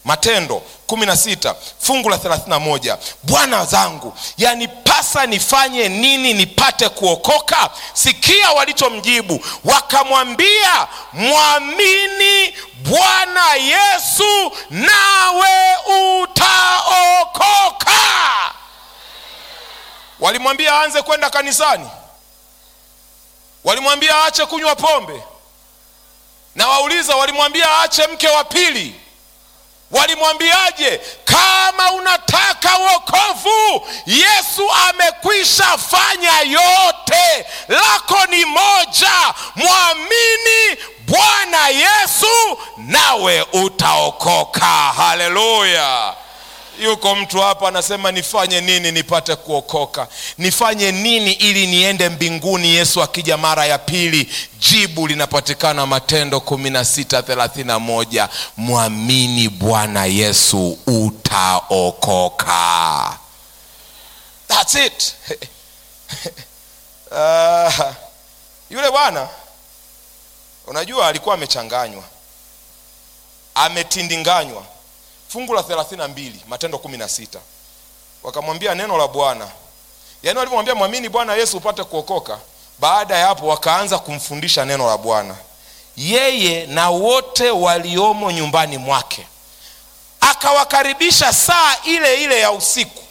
matendo 16 fungu la 31 bwana zangu yanipasa nifanye nini nipate kuokoka sikia walichomjibu wakamwambia mwamini bwana yesu nawe utaokoka walimwambia aanze kwenda kanisani walimwambia aache kunywa pombe na wauliza walimwambia aache mke wa pili walimwambiaje kama unataka wokovu yesu amekwisha fanya yote lako ni moja mwamini bwana yesu nawe utaokoka haleluya yuko mtu hapa anasema nifanye nini nipate kuokoka nifanye nini ili niende mbinguni yesu akija mara ya pili jibu linapatikana matendo 1631 mwamini bwana yesu utaokoka That's it. uh, yule bwana unajua alikuwa amechanganywa ametindinganywa fungu la 32 matendo 16 wakamwambia neno la bwana yaani walivyomwambia mwamini bwana yesu upate kuokoka baada ya hapo wakaanza kumfundisha neno la bwana yeye na wote waliomo nyumbani mwake akawakaribisha saa ile ile ya usiku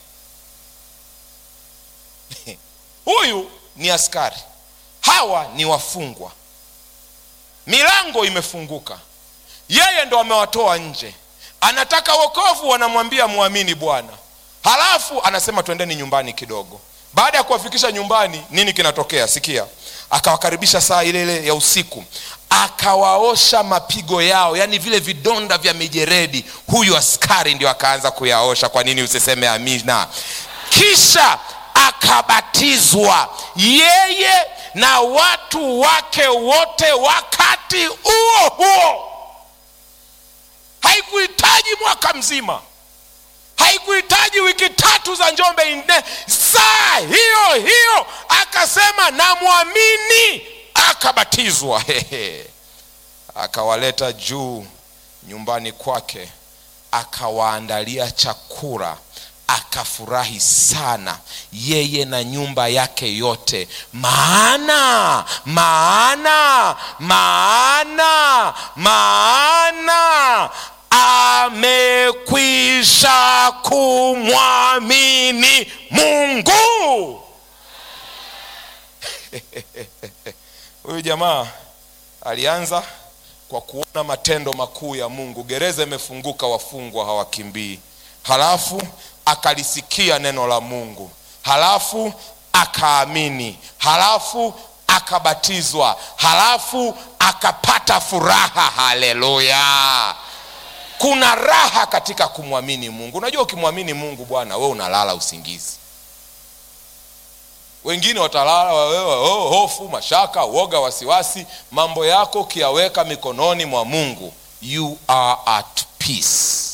huyu ni askari hawa ni wafungwa milango imefunguka yeye ndo amewatoa nje anataka wokovu wanamwambia mwamini bwana halafu anasema twendeni nyumbani kidogo baada ya kuwafikisha nyumbani nini kinatokea sikia akawakaribisha saa ile ile ya usiku akawaosha mapigo yao yaani vile vidonda vya mijeredi huyu askari ndio akaanza kuyaosha kwa nini usiseme amina kisha akabatizwa yeye na watu wake wote wakati huo huo haikuhitaji mwaka mzima haikuhitaji wiki tatu za njombe nne saa hiyo hiyo akasema namwamini akabatizwa Hehe. akawaleta juu nyumbani kwake akawaandalia chakula akafurahi sana yeye na nyumba yake yote maana maana maana maana amekwisha kumwamini mungu huyu jamaa alianza kwa kuona matendo makuu ya mungu gereza imefunguka wafungwa hawakimbii halafu akalisikia neno la mungu halafu akaamini halafu akabatizwa halafu akapata furaha haleluya kuna raha katika kumwamini mungu unajua ukimwamini mungu bwana we unalala usingizi wengine watalala wewe oh, hofu mashaka uoga wasiwasi mambo yako ukiyaweka mikononi mwa mungu you are at peace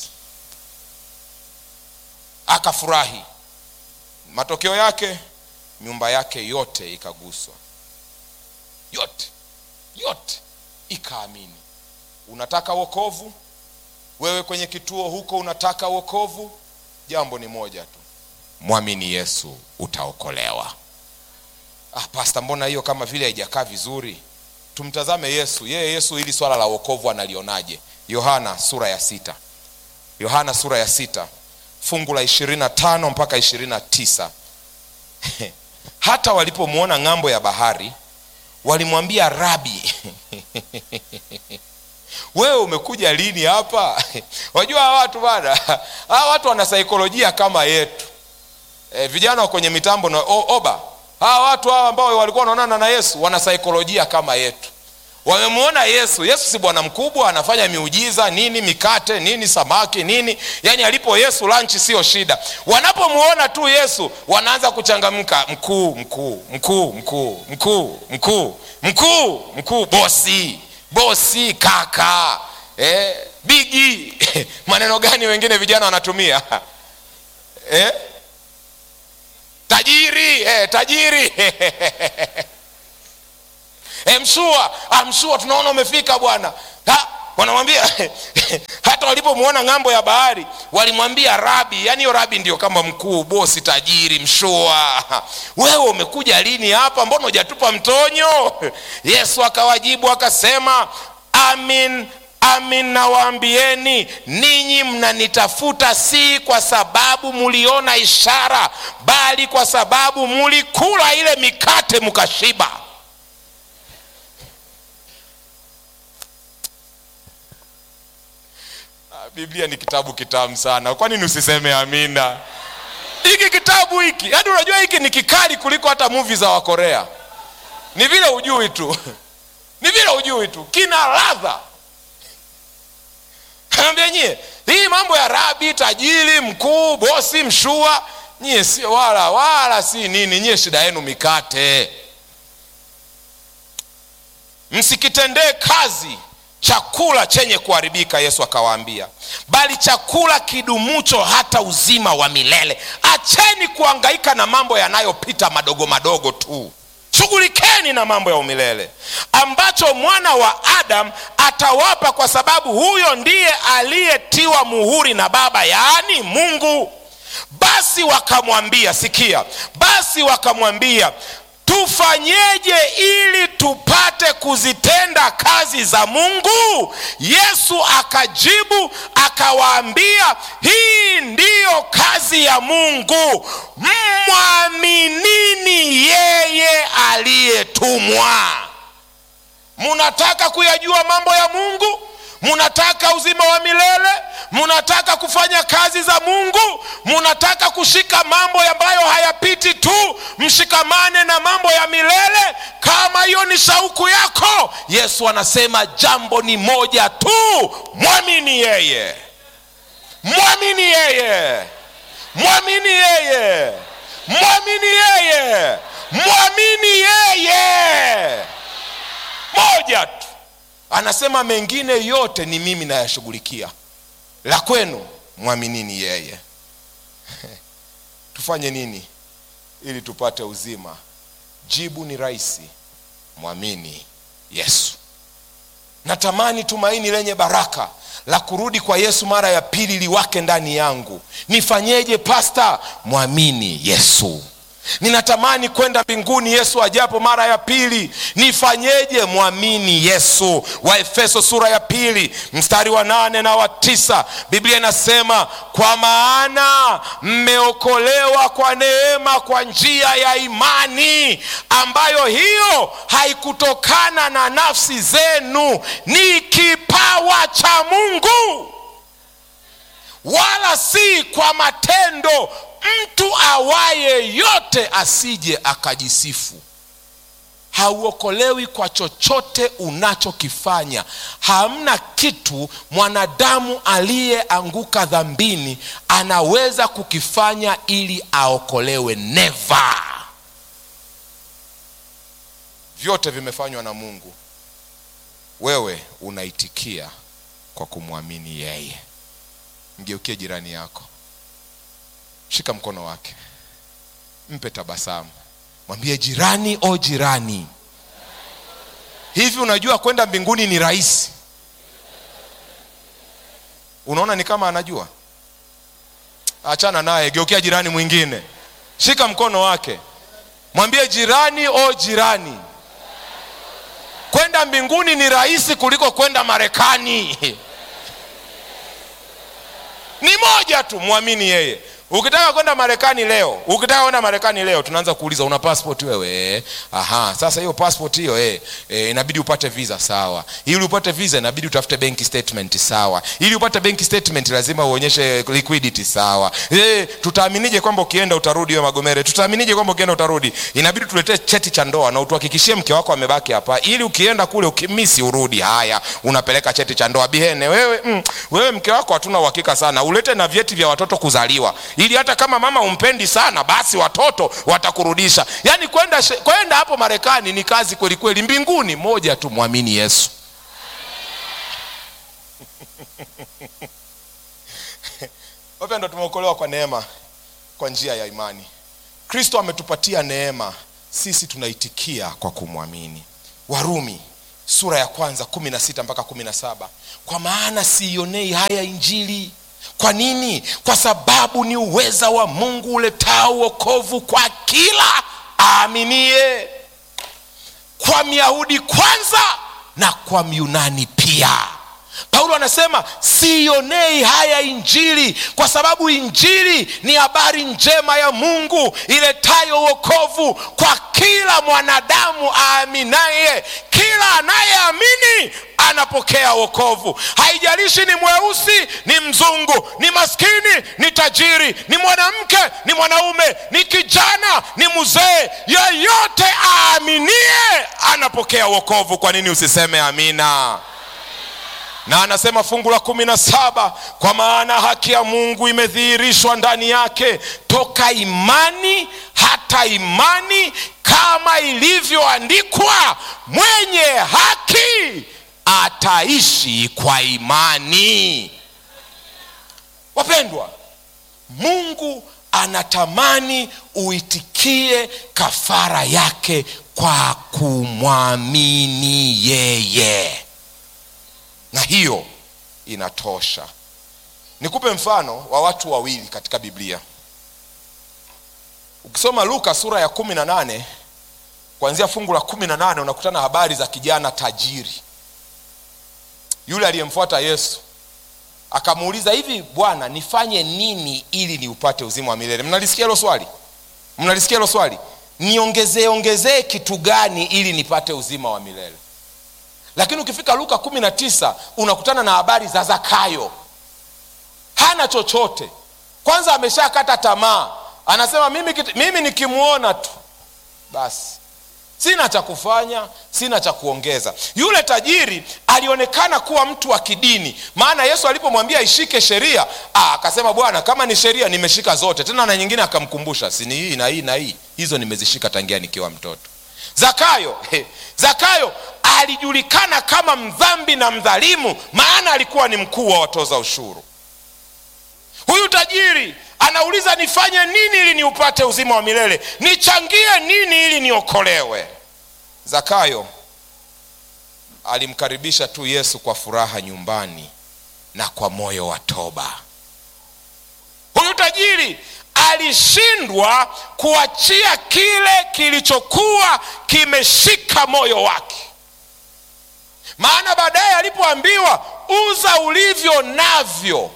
akafurahi matokeo yake nyumba yake yote ikaguswa yote yote ikaamini unataka wokovu wewe kwenye kituo huko unataka wokovu jambo ni moja tu mwamini yesu utaokolewa ah, pasta mbona hiyo kama vile haijakaa vizuri tumtazame yesu yeye yesu hili swala la wokovu analionaje yohana sura ya sita yohana sura ya sita fungu la ishirini na tano mpaka ishirini na tisa hata walipomwona ng'ambo ya bahari walimwambia rabi wewe umekuja lini hapa wajua hawa watu bana hawa watu wana saikolojia kama yetu e, vijana wa kwenye mitambo na o, oba hawa watu hawa ambao walikuwa wanaonana na yesu wana saikolojia kama yetu wamemwona yesu yesu si bwana mkubwa anafanya miujiza nini mikate nini samaki nini yaani alipo yesu lanchi sio shida wanapomwona tu yesu wanaanza kuchangamka mkuu mkuu mkuu mkuu mkuu mkuu mkuu mkuu bosi bosi kaka eh, bigi maneno gani wengine vijana wanatumia eh? tajiri eh, tajiri e, mshua ah, mshua tunaona umefika bwana wanamwambia hata walipomwona ng'ambo ya bahari walimwambia rabi yaani hiyo rabi ndio kama mkuu bosi tajiri mshua wewe umekuja lini hapa mbona hujatupa mtonyo yesu akawajibu akasema amin amin nawaambieni ninyi mnanitafuta si kwa sababu muliona ishara bali kwa sababu mulikula ile mikate mkashiba biblia ni kitabu kitamu sana kwa nini usiseme amina hiki kitabu hiki yaani unajua hiki ni kikali kuliko hata muvi za wakorea ni vile ujui tu ni vile ujui tu kina ladha anaambia nyie hii mambo ya rabi tajiri mkuu bosi mshua nyie sio wala wala si nini nyie shida yenu mikate msikitendee kazi chakula chenye kuharibika yesu akawaambia bali chakula kidumucho hata uzima wa milele acheni kuangaika na mambo yanayopita madogo madogo tu shughulikeni na mambo ya umilele ambacho mwana wa adam atawapa kwa sababu huyo ndiye aliyetiwa muhuri na baba yaani mungu basi wakamwambia sikia basi wakamwambia tufanyeje ili tupate kuzitenda kazi za mungu yesu akajibu akawaambia hii ndiyo kazi ya mungu mwaminini yeye aliyetumwa munataka kuyajua mambo ya mungu munataka uzima wa milele munataka kufanya kazi za mungu munataka kushika mambo ambayo hayapiti tu mshikamane na mambo ya milele kama hiyo ni shauku yako yesu anasema jambo ni moja tu mwamini yeye mwamini yeye mwamini yeye mwamini yeye mwamini yeye moja tu anasema mengine yote ni mimi nayashughulikia la kwenu mwaminini yeye tufanye nini ili tupate uzima jibu ni rahisi mwamini yesu natamani tumaini lenye baraka la kurudi kwa yesu mara ya pili liwake ndani yangu nifanyeje pasta mwamini yesu ninatamani kwenda mbinguni yesu ajapo mara ya pili nifanyeje mwamini yesu waefeso sura ya pili mstari wa nane na wa tisa biblia inasema kwa maana mmeokolewa kwa neema kwa njia ya imani ambayo hiyo haikutokana na nafsi zenu ni kipawa cha mungu wala si kwa matendo mtu awaye yote asije akajisifu hauokolewi kwa chochote unachokifanya hamna kitu mwanadamu aliyeanguka dhambini anaweza kukifanya ili aokolewe neva vyote vimefanywa na mungu wewe unaitikia kwa kumwamini yeye mgeukie jirani yako shika mkono wake mpe tabasamu mwambie jirani o jirani hivi unajua kwenda mbinguni ni rahisi unaona ni kama anajua achana naye geukia jirani mwingine shika mkono wake mwambie jirani o jirani kwenda mbinguni ni rahisi kuliko kwenda marekani ni moja tu mwamini yeye ukitaka kwenda marekani leo ukitaka kwenda marekani leo tunaanza kuuliza una passport wewe aha sasa hiyo passport hiyo eh, eh, inabidi upate visa sawa ili upate visa inabidi utafute bank statement sawa ili upate bank statement lazima uonyeshe liquidity sawa eh, tutaaminije kwamba ukienda utarudi wewe magomere tutaaminije kwamba ukienda utarudi inabidi tuletee cheti cha ndoa na utuhakikishie mke wako amebaki hapa ili ukienda kule ukimisi urudi haya unapeleka cheti cha ndoa bihene wewe mm, wewe mke wako hatuna uhakika sana ulete na vyeti vya watoto kuzaliwa ili hata kama mama umpendi sana basi watoto watakurudisha yaani kwenda kwenda hapo marekani ni kazi kweli kweli mbinguni moja tu mwamini yesu wapendo tumeokolewa kwa neema kwa njia ya imani kristo ametupatia neema sisi tunaitikia kwa kumwamini warumi sura ya kwanza kumi na sita mpaka kumi na saba kwa maana siionei haya injili kwa nini kwa sababu ni uweza wa mungu uletao uokovu kwa kila aaminie kwa myahudi kwanza na kwa myunani pia paulo anasema siionei haya injili kwa sababu injili ni habari njema ya mungu iletayo uokovu kwa kila mwanadamu aaminaye kila anayeamini anapokea wokovu haijalishi ni mweusi ni mzungu ni maskini ni tajiri ni mwanamke ni mwanaume ni kijana ni mzee yeyote aaminie anapokea wokovu kwa nini usiseme amina na anasema fungu la kumi na saba kwa maana haki ya mungu imedhihirishwa ndani yake toka imani hata imani kama ilivyoandikwa mwenye haki ataishi kwa imani wapendwa mungu anatamani uitikie kafara yake kwa kumwamini yeye na hiyo inatosha nikupe mfano wa watu wawili katika biblia ukisoma luka sura ya kumi na nane kuanzia fungu la kumi na nane unakutana habari za kijana tajiri yule aliyemfuata yesu akamuuliza hivi bwana nifanye nini ili niupate uzima wa milele mnalisikia hilo swali mnalisikia hilo swali niongezee ongezee kitu gani ili nipate uzima wa milele lakini ukifika luka kumi na tisa unakutana na habari za zakayo hana chochote kwanza ameshakata tamaa anasema mimi, mimi nikimwona tu basi sina cha kufanya sina cha kuongeza yule tajiri alionekana kuwa mtu wa kidini maana yesu alipomwambia ishike sheria akasema bwana kama ni sheria nimeshika zote tena na nyingine akamkumbusha sini hii na hii na hii hizo nimezishika tangia nikiwa mtoto zakayo he, zakayo alijulikana kama mdhambi na mdhalimu maana alikuwa ni mkuu wa watoza ushuru huyu tajiri anauliza nifanye nini ili niupate uzima wa milele nichangie nini ili niokolewe zakayo alimkaribisha tu yesu kwa furaha nyumbani na kwa moyo wa toba huyu tajiri alishindwa kuachia kile kilichokuwa kimeshika moyo wake maana baadaye alipoambiwa uza ulivyo navyo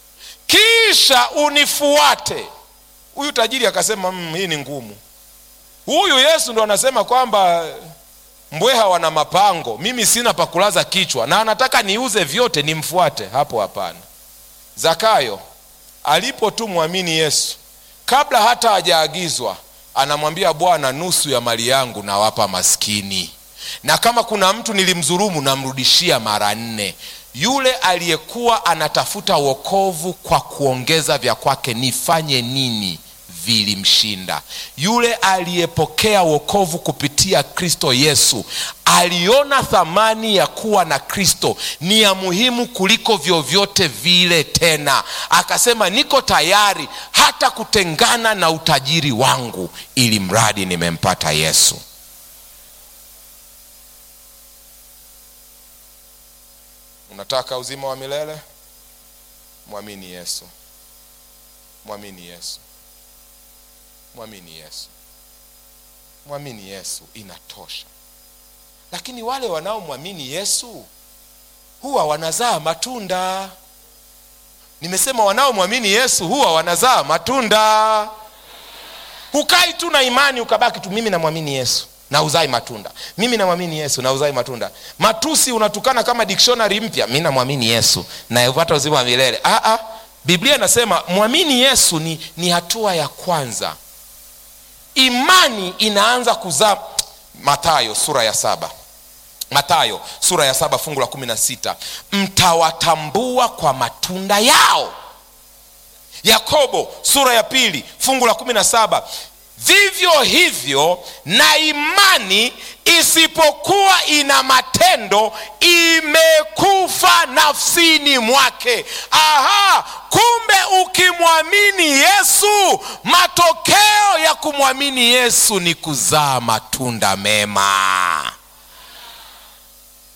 kisha unifuate huyu tajiri akasema mmm, hii ni ngumu huyu yesu ndo anasema kwamba mbweha wana mapango mimi sina pakulaza kichwa na anataka niuze vyote nimfuate hapo hapana zakayo alipo tu mwamini yesu kabla hata hajaagizwa anamwambia bwana nusu ya mali yangu nawapa maskini na kama kuna mtu nilimdhurumu namrudishia mara nne yule aliyekuwa anatafuta wokovu kwa kuongeza vya kwake nifanye nini vilimshinda yule aliyepokea wokovu kupitia kristo yesu aliona thamani ya kuwa na kristo ni ya muhimu kuliko vyovyote vile tena akasema niko tayari hata kutengana na utajiri wangu ili mradi nimempata yesu unataka uzima wa milele mwamini yesu mwamini yesu mwamini yesu mwamini yesu inatosha lakini wale wanaomwamini yesu huwa wanazaa matunda nimesema wanaomwamini yesu huwa wanazaa matunda hukai tu na imani ukabaki tu mimi namwamini yesu na uzai matunda mimi namwamini yesu na uzai matunda matusi unatukana kama dictionary mpya mi namwamini yesu nayepata uzima wa milele Aa, biblia inasema mwamini yesu ni, ni hatua ya kwanza imani inaanza kuzaa matayo sura ya saba matayo sura ya saba fungu la kumi na sita mtawatambua kwa matunda yao yakobo sura ya pili fungu la kumi na saba vivyo hivyo na imani isipokuwa ina matendo imekufa nafsini mwake aha kumbe ukimwamini yesu matokeo ya kumwamini yesu ni kuzaa matunda mema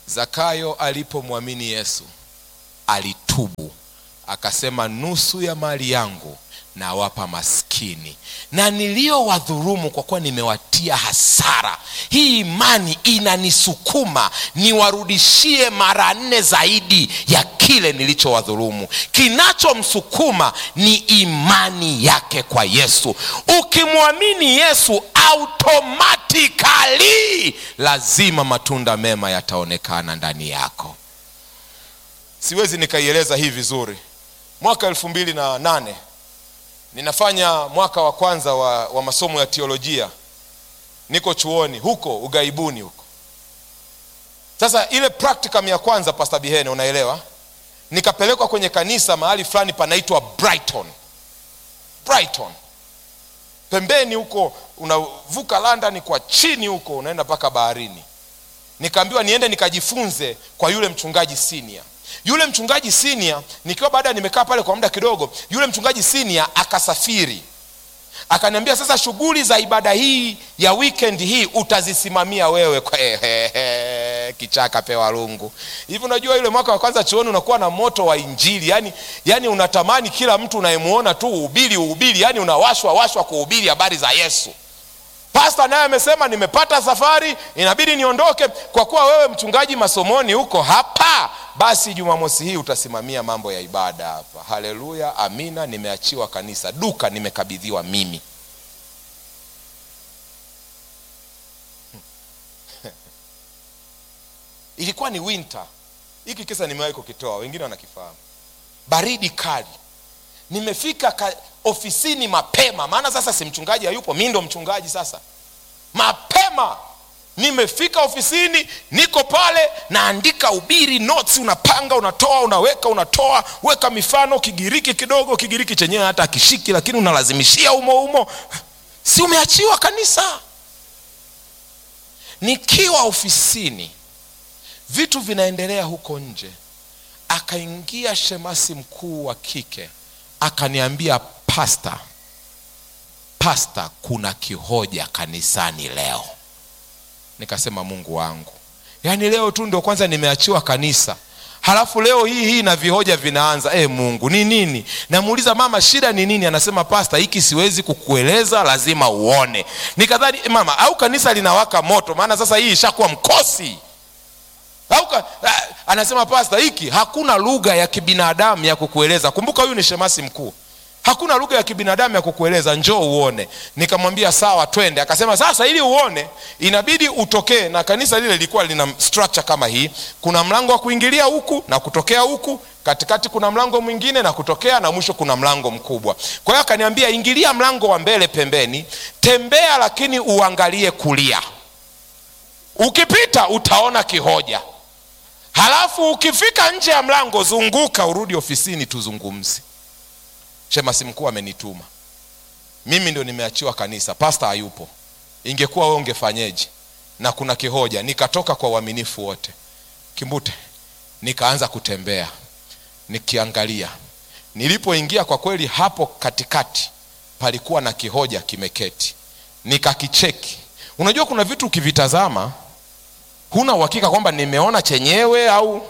zakayo alipomwamini yesu alitubu akasema nusu ya mali yangu nawapa maskini na niliyowadhurumu kwa kuwa nimewatia hasara hii imani inanisukuma niwarudishie mara nne zaidi ya kile nilichowadhurumu kinachomsukuma ni imani yake kwa yesu ukimwamini yesu automatikali lazima matunda mema yataonekana ndani yako siwezi nikaieleza hii vizuri mwaka elfu mbili na nane ninafanya mwaka wa kwanza wa, wa masomo ya teolojia niko chuoni huko ugaibuni huko sasa ile practicum ya kwanza pasta bihene unaelewa nikapelekwa kwenye kanisa mahali fulani panaitwa brighton brighton pembeni huko unavuka london kwa chini huko unaenda mpaka baharini nikaambiwa niende nikajifunze kwa yule mchungaji senior yule mchungaji senior nikiwa baada nimekaa pale kwa muda kidogo yule mchungaji senior akasafiri akaniambia sasa shughuli za ibada hii ya weekend hii utazisimamia wewe kwa kichaka pewa lungu hivi unajua yule mwaka wa kwanza chuoni unakuwa na moto wa injili yani, yani unatamani kila mtu unayemuona tu uhubiri uhubiri yani unawashwa washwa kuhubiri habari za yesu pasta naye amesema nimepata safari inabidi niondoke kwa kuwa wewe mchungaji masomoni huko hapa basi jumamosi hii utasimamia mambo ya ibada hapa haleluya amina nimeachiwa kanisa duka nimekabidhiwa mimi ilikuwa ni winter hiki kisa nimewahi kukitoa wengine wanakifahamu baridi kali nimefika ka, ofisini mapema maana sasa si mchungaji hayupo mi ndo mchungaji sasa mapema nimefika ofisini niko pale naandika ubiri notes unapanga unatoa unaweka unatoa weka mifano kigiriki kidogo kigiriki chenyewe hata akishiki lakini unalazimishia umo umo si umeachiwa kanisa nikiwa ofisini vitu vinaendelea huko nje akaingia shemasi mkuu wa kike akaniambia pasta pasta kuna kihoja kanisani leo nikasema mungu wangu yaani leo tu ndio kwanza nimeachiwa kanisa halafu leo hii hii na vihoja vinaanza e mungu ni nini namuuliza mama shida ni nini anasema pasta hiki siwezi kukueleza lazima uone nikadhani mama au kanisa linawaka moto maana sasa hii ishakuwa mkosi au anasema pasta hiki hakuna lugha ya kibinadamu ya kukueleza kumbuka huyu ni shemasi mkuu hakuna lugha ya kibinadamu ya kukueleza njoo uone nikamwambia sawa twende akasema sasa ili uone inabidi utokee na kanisa lile lilikuwa lina structure kama hii kuna mlango wa kuingilia huku na kutokea huku katikati kuna mlango mwingine na kutokea na mwisho kuna mlango mkubwa kwa hiyo akaniambia ingilia mlango wa mbele pembeni tembea lakini uangalie kulia ukipita utaona kihoja halafu ukifika nje ya mlango zunguka urudi ofisini tuzungumze shemasi mkuu amenituma mimi ndio nimeachiwa kanisa pasta hayupo ingekuwa wewe ungefanyeje na kuna kihoja nikatoka kwa uaminifu wote kimbute nikaanza kutembea nikiangalia nilipoingia kwa kweli hapo katikati palikuwa na kihoja kimeketi nikakicheki unajua kuna vitu ukivitazama huna uhakika kwamba nimeona chenyewe au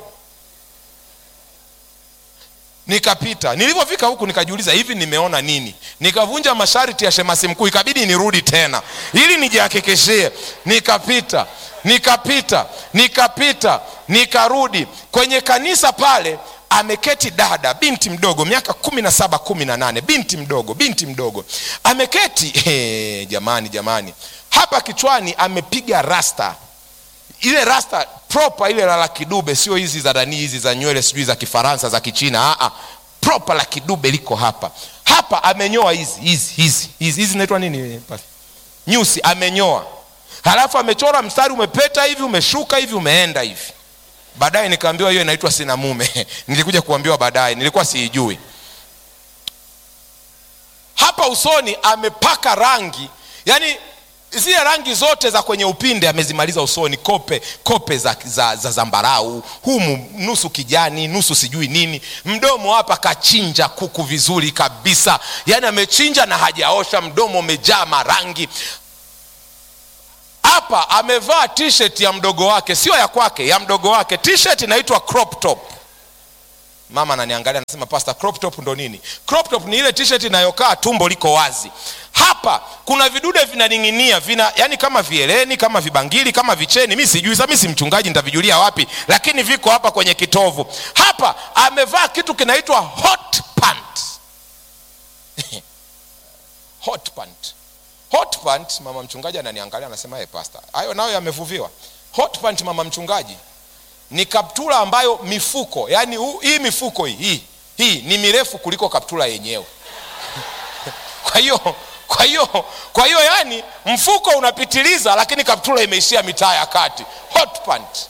nikapita nilivyofika huku nikajiuliza hivi nimeona nini nikavunja masharti ya shemasi mkuu ikabidi nirudi tena ili nijihakikishie nikapita nikapita nikapita nikarudi kwenye kanisa pale ameketi dada binti mdogo miaka kumi na saba kumi na nane binti mdogo binti mdogo ameketi hey, jamani jamani hapa kichwani amepiga rasta ile rasta proper ile la kidube sio hizi za danii hizi za nywele sijui za kifaransa za kichina Aa, proper la kidube liko hapa hapa amenyoa hizi hizi hizi hizi hizi zinaitwa nini nyusi amenyoa halafu amechora mstari umepeta hivi umeshuka hivi umeenda hivi baadaye nikaambiwa hiyo inaitwa sina mume nilikuja kuambiwa baadaye nilikuwa siijui hapa usoni amepaka rangi yani zile rangi zote za kwenye upinde amezimaliza usoni kope kope za, za, za zambarau humu nusu kijani nusu sijui nini mdomo hapa kachinja kuku vizuri kabisa yaani amechinja na hajaosha mdomo umejaa marangi hapa amevaa t-shirt ya mdogo wake sio ya kwake ya mdogo wake t-shirt inaitwa crop top mama ananiangalia anasema pasta crop top ndo nini crop top ni ile t-shirt inayokaa tumbo liko wazi hapa kuna vidude vinaning'inia vina yani kama vieleni kama vibangili kama vicheni mi sijui sa mi si mchungaji nitavijulia wapi lakini viko hapa kwenye kitovu hapa amevaa kitu kinaitwa hot pant hot pant hot pant mama mchungaji ananiangalia anasema hey, pasta hayo nayo yamevuviwa hot pant mama mchungaji ni kaptula ambayo mifuko yani hu, hii mifuko hii hii hii ni mirefu kuliko kaptula yenyewe kwa hiyo kwa hiyo kwa hiyo yani mfuko unapitiliza lakini kaptula imeishia mitaa ya kati hot pant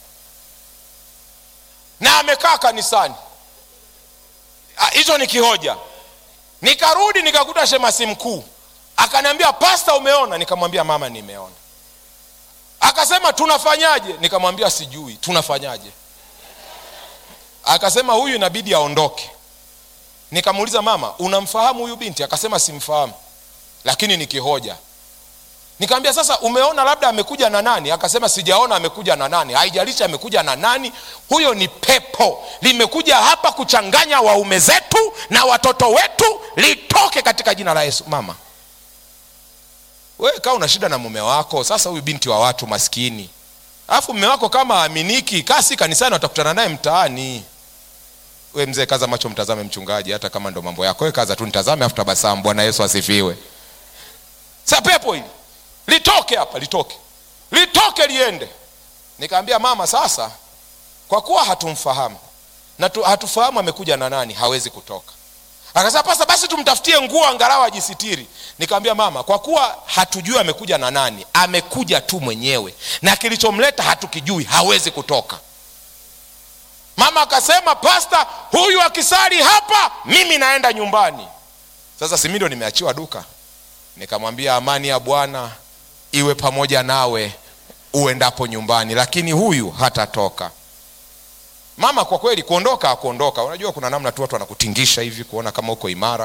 na amekaa kanisani hicho ni kihoja nikarudi nikakuta shemasi mkuu akaniambia pasta umeona nikamwambia mama nimeona akasema tunafanyaje nikamwambia sijui tunafanyaje akasema huyu inabidi aondoke nikamuuliza mama unamfahamu huyu binti akasema simfahamu lakini nikihoja nikamwambia sasa umeona labda amekuja na nani akasema sijaona amekuja na nani haijalishi amekuja na nani huyo ni pepo limekuja hapa kuchanganya waume zetu na watoto wetu litoke katika jina la yesu mama wewe kaa una shida na mume wako sasa huyu binti wa watu maskini alafu mume wako kama aminiki kasi kanisani watakutana naye mtaani we mzee kaza macho mtazame mchungaji hata kama ndo mambo yako we kaza tu nitazame afu tabasamu bwana yesu asifiwe sa pepo hili litoke hapa litoke litoke liende nikaambia mama sasa kwa kuwa hatumfahamu na tu, hatufahamu amekuja na nani hawezi kutoka akasema pasa basi tumtafutie nguo angalau ajisitiri nikamwambia mama kwa kuwa hatujui amekuja na nani amekuja tu mwenyewe na kilichomleta hatukijui hawezi kutoka mama akasema pasta huyu akisali hapa mimi naenda nyumbani sasa simi ndo nimeachiwa duka nikamwambia amani ya bwana iwe pamoja nawe uendapo nyumbani lakini huyu hatatoka mama kwa kweli kuondoka akuondoka unajua kuna namna tu watu wanakutingisha hivi kuona kama uko imara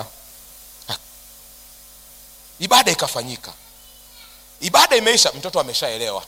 ibada ikafanyika ibada imeisha mtoto ameshaelewa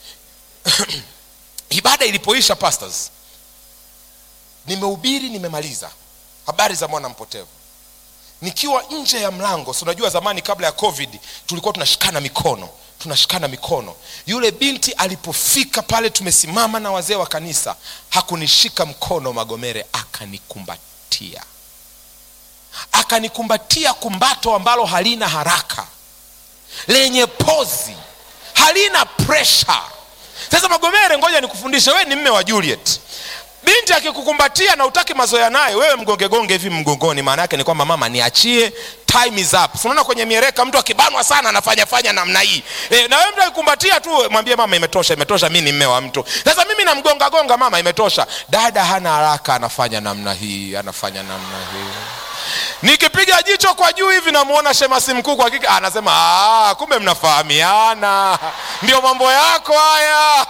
ibada ilipoisha pastors nimehubiri nimemaliza habari za mwana mpotevu nikiwa nje ya mlango si unajua zamani kabla ya covid tulikuwa tunashikana mikono tunashikana mikono yule binti alipofika pale tumesimama na wazee wa kanisa hakunishika mkono magomere akanikumbatia akanikumbatia kumbato ambalo halina haraka lenye pozi halina presha sasa magomere ngoja nikufundishe wewe ni mme wa juliet binti akikukumbatia na utaki mazoea naye wewe mgongegonge hivi mgongoni maana yake ni kwamba mama niachie time is up unaona kwenye miereka mtu akibanwa sana anafanya fanya namna hii e, na wewe mtu akikumbatia tu mwambie mama imetosha imetosha mi ni mme wa mtu sasa mimi namgonga gonga mama imetosha dada hana haraka anafanya namna hii anafanya namna hii nikipiga jicho kwa juu hivi namuona shemasi mkuu kwa kike anasema "Ah, kumbe mnafahamiana ndio mambo yako haya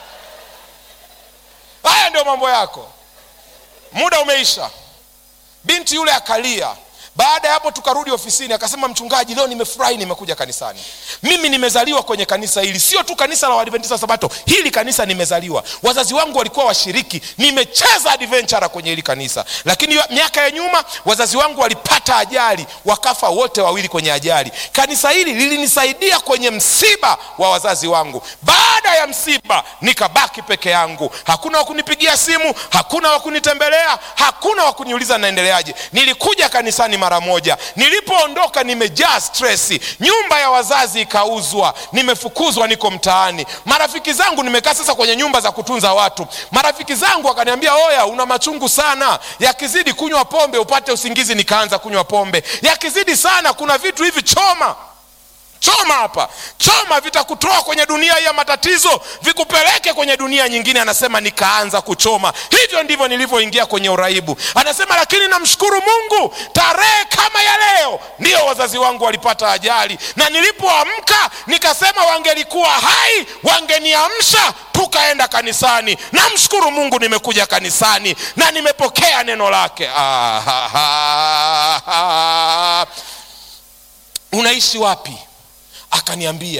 haya ndio mambo yako muda umeisha binti yule akalia baada ya hapo tukarudi ofisini akasema mchungaji leo nimefurahi nimekuja kanisani mimi nimezaliwa kwenye kanisa hili sio tu kanisa la wadventista sabato hili kanisa nimezaliwa wazazi wangu walikuwa washiriki nimecheza adventura kwenye hili kanisa lakini miaka ya nyuma wazazi wangu walipata ajali wakafa wote wawili kwenye ajali kanisa hili lilinisaidia kwenye msiba wa wazazi wangu baada ya msiba nikabaki peke yangu hakuna wakunipigia simu hakuna wakunitembelea hakuna wakuniuliza naendeleaje nilikuja kanisani mara moja nilipoondoka nimejaa stresi nyumba ya wazazi ikauzwa nimefukuzwa niko mtaani marafiki zangu nimekaa sasa kwenye nyumba za kutunza watu marafiki zangu wakaniambia oya una machungu sana yakizidi kunywa pombe upate usingizi nikaanza kunywa pombe yakizidi sana kuna vitu hivi choma choma hapa choma vitakutoa kwenye dunia hii ya matatizo vikupeleke kwenye dunia nyingine anasema nikaanza kuchoma hivyo ndivyo nilivyoingia kwenye uraibu anasema lakini namshukuru mungu tarehe kama ya leo ndiyo wazazi wangu walipata ajali na nilipoamka nikasema wangelikuwa hai wangeniamsha tukaenda kanisani namshukuru mungu nimekuja kanisani na nimepokea neno lake ah, ah, ah, ah. unaishi wapi akaniambia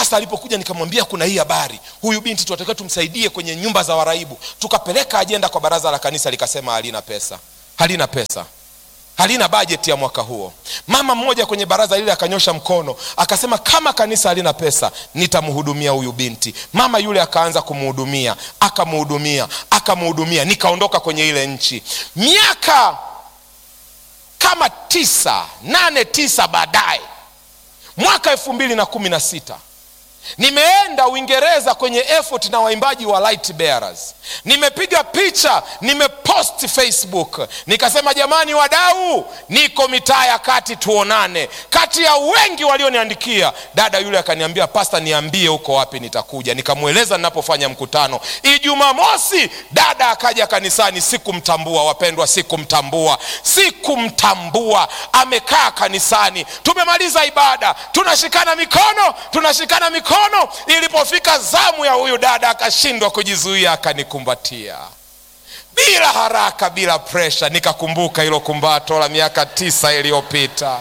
pasta alipokuja nikamwambia kuna hii habari huyu binti tunatakiwa tumsaidie kwenye nyumba za waraibu tukapeleka ajenda kwa baraza la kanisa likasema halina pesa halina pesa halina bajeti ya mwaka huo mama mmoja kwenye baraza lile akanyosha mkono akasema kama kanisa halina pesa nitamhudumia huyu binti mama yule akaanza kumhudumia akamhudumia akamhudumia nikaondoka kwenye ile nchi miaka kama tisa nane tisa baadaye mwaka elfu mbili na kumi na sita nimeenda uingereza kwenye effort na waimbaji wa light bearers nimepiga picha nimepost facebook nikasema jamani wadau niko mitaa ya kati tuonane kati ya wengi walioniandikia dada yule akaniambia pasta niambie huko wapi nitakuja nikamweleza ninapofanya mkutano ijumamosi dada akaja kanisani sikumtambua wapendwa sikumtambua sikumtambua amekaa kanisani tumemaliza ibada tunashikana mikono tunashikana mikono ilipofika zamu ya huyu dada akashindwa kujizuia akanikumbatia bila haraka bila presha nikakumbuka hilo kumbato la miaka tisa iliyopita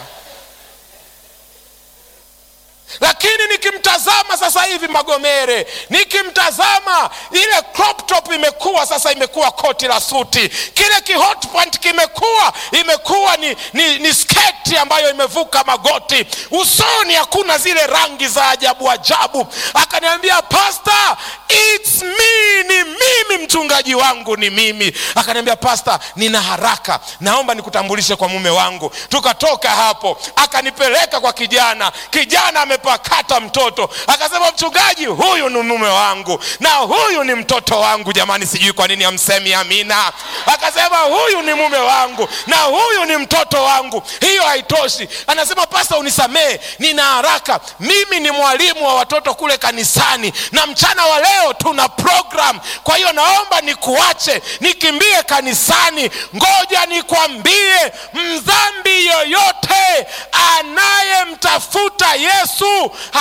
lakini nikimtazama sasa hivi magomere nikimtazama ile crop top imekuwa sasa imekuwa koti la suti kile kihot pant kimekuwa imekuwa ni, ni, ni sketi ambayo imevuka magoti usoni hakuna zile rangi za ajabu ajabu akaniambia pasta its me ni mimi mchungaji wangu ni mimi akaniambia pasta nina haraka naomba nikutambulishe kwa mume wangu tukatoka hapo akanipeleka kwa kijana kijana amepakata mtoto akasema mchungaji huyu ni mume wangu na huyu ni mtoto wangu jamani sijui kwa nini amsemi amina akasema huyu ni mume wangu na huyu ni mtoto wangu hiyo haitoshi anasema pasta unisamee nina haraka mimi ni mwalimu wa watoto kule kanisani na mchana wa leo tuna program kwa hiyo naomba nikuache nikimbie kanisani ngoja nikwambie mdhambi yoyote anayemtafuta yesu